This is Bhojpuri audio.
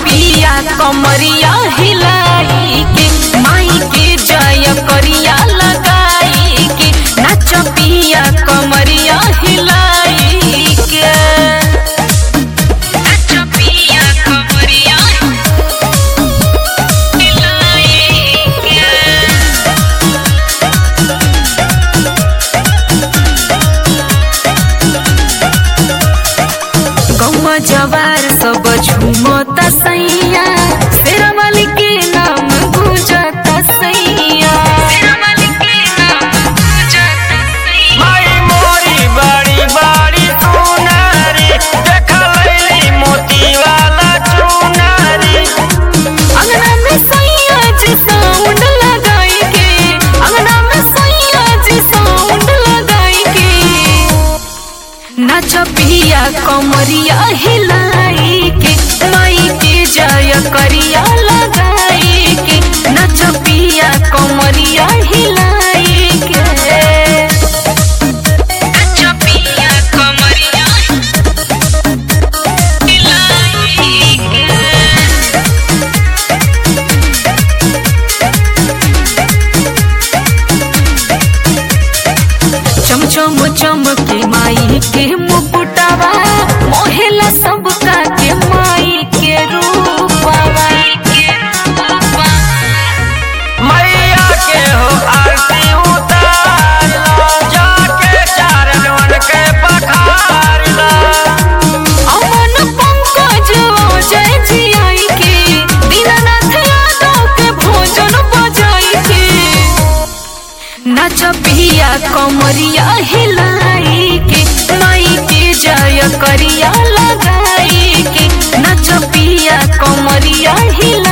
पिया कमरिया हिलाई के माई के जय करिया लगाई के नाच पिया कमरिया हिलाई के नाच पिया कमरिया हिलाई के गौवा जवार सब झूमता सैया शेरावाली के नाम गुजता सैया शेरावाली के नाम गुजता सैया माई मोरी बड़ी बड़ी चुनारी देखा लैली मोती वाला चुनारी अंगना में सैया जी साउंड लगाई के अंगना में सैया जी साउंड लगाई के नाच पिया कमरिया हिलाई के माई के जय करिया लगाई के नाच पिया कमरिया हिलाई के नाच पिया कमरिया हिलाई के चमचम चमके माई के मुकुटावा मोहेला सबका के माई के रूपावा मैया के हो आरती उतार लो जाके चारणवन के पखार लो अमन पंकज जय जियाई के दीनानाथ यादव के भोजन बजाई के नाच पिया कमरिया हिलाई के माई के जय करिया लगाई के नाच पिया कमरिया हिलाई